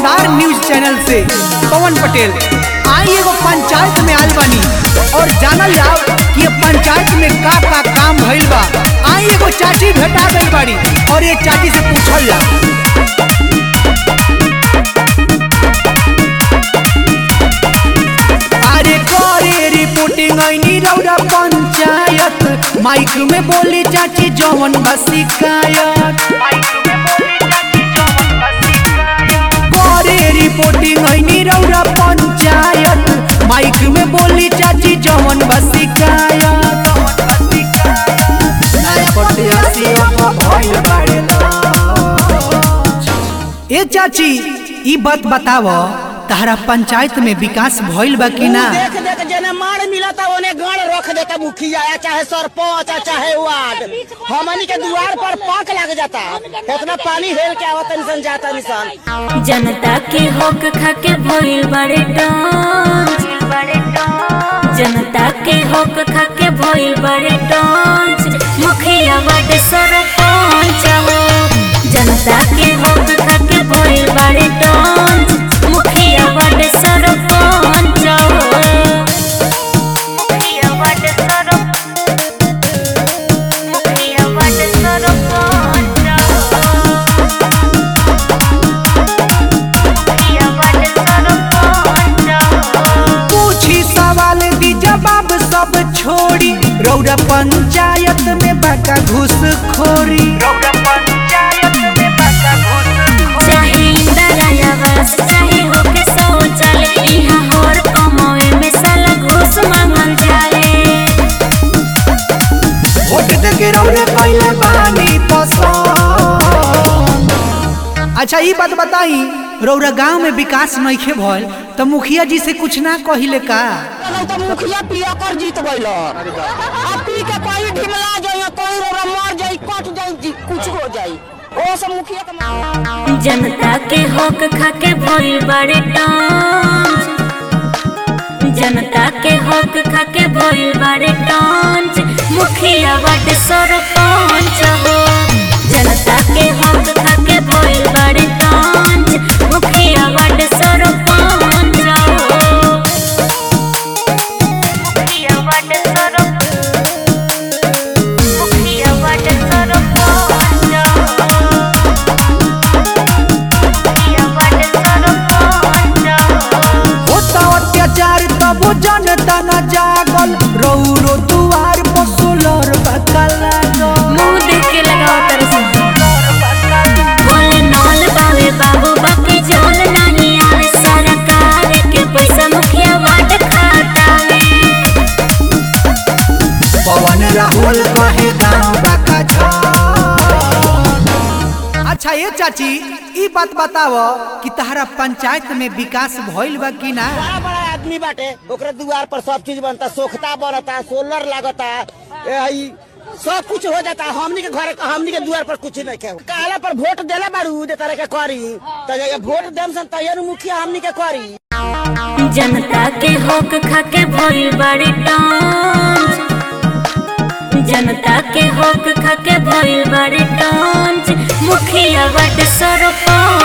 शानदार news channel से पवन पटेल आई एगो पंचायत में आयल बानी और जानल जाओ कि ये पंचायत में का का काम भइल बा आई एगो चाची भेटा गइल बाड़ी और ये चाची से पूछल जा अरे करे रिपोर्टिंग आईनी रौरा पंचायत माइक में बोली चाची जौवन बा शिकायत करे रिपोर्टिंं ऐनी रौरा पंचायत माइक में बोली चाची जवन बा शिकायत नाय पटे हसियो तो भइल बाड़े नाच। ए चाची ई बात बताव तहरा पंचायत में विकास भइल बा कि ना देख देख जेने मार मिलता ओने गण रख देता मुखिया या चाहे सरपंच या चाहे वार्ड हमनी के द्वार पर पाक लग जाता इतना पानी हेल के आवत निसन जाता निसन जनता के हक खाके भइल बड़े डांस जनता के हक खाके भइल बड़े डांस मुखिया बड़े सरपंच हो जनता के हक खाके भइल बड़े डांस मुखिया बड़े सरपंच हो मुखिया बड़े सरपंच मुखिया बड़े सरपंच हो पूछी सवाल दी जवाब सब छोड़ी रौरा पंचायत में बका घुस खोरी रौरा पंचायत में बका घुस चाहे इंदिरा आवास चाहे होके शौचालय इहाँ हर कमावे में साला घूस मांगल जाले वोट देके रौरे पहले बानी पसंद अच्छा ई बात बताई रौरा गांव में विकास नइखे भइल त मुखिया जी से कुछ ना कहिले का नहीं तो मुखिया पिया कर जीत गइल अब पी के कोई ढिमला जाई कोई रोरा मर जाई कट जाई जी, कुछ हो जाई ओ सब मुखिया के मार- जनता के हक खाके भइल बड़े डांस जनता के हक खाके भइल बड़े डांस मुखिया बड़े सरपंच हो जनता के हक खाके भइल बड़े डांस मुखिया बड़े सरपंच हो मुखिया बड़े सरपंच मुखिया बड़े सरपंच हो होता अत्याचार तब जनता न जागल रौरो दुआर पर सोलर बका लागल मुंह देख के लगाओ तेरे से बोले नौल बावे बाबू बाकी जोन नहीं आवे सरकार के पैसा मुखिया वाट खाता पवन राहुल कहे गाँव बका छन। अच्छा ये चाची ई बात बताव कि तहरा पंचायत में विकास भइल बा कि ना बड़ा बड़ा आदमी बाटे ओकरे द्वार पर सब चीज बनता सोखता बनता सोलर लागता ए, ई सब कुछ हो जाता हमनी के घर हमनी के द्वार पर कुछ नहीं के काला पर वोट देला बारू दे तरह के करी तो ये वोट देम सन तैयार मुखिया हमनी के करी जनता के हक खाके भइल बड़े डांस जनता के हक खाके भइल बड़े डांस मुखिया बट सरपंच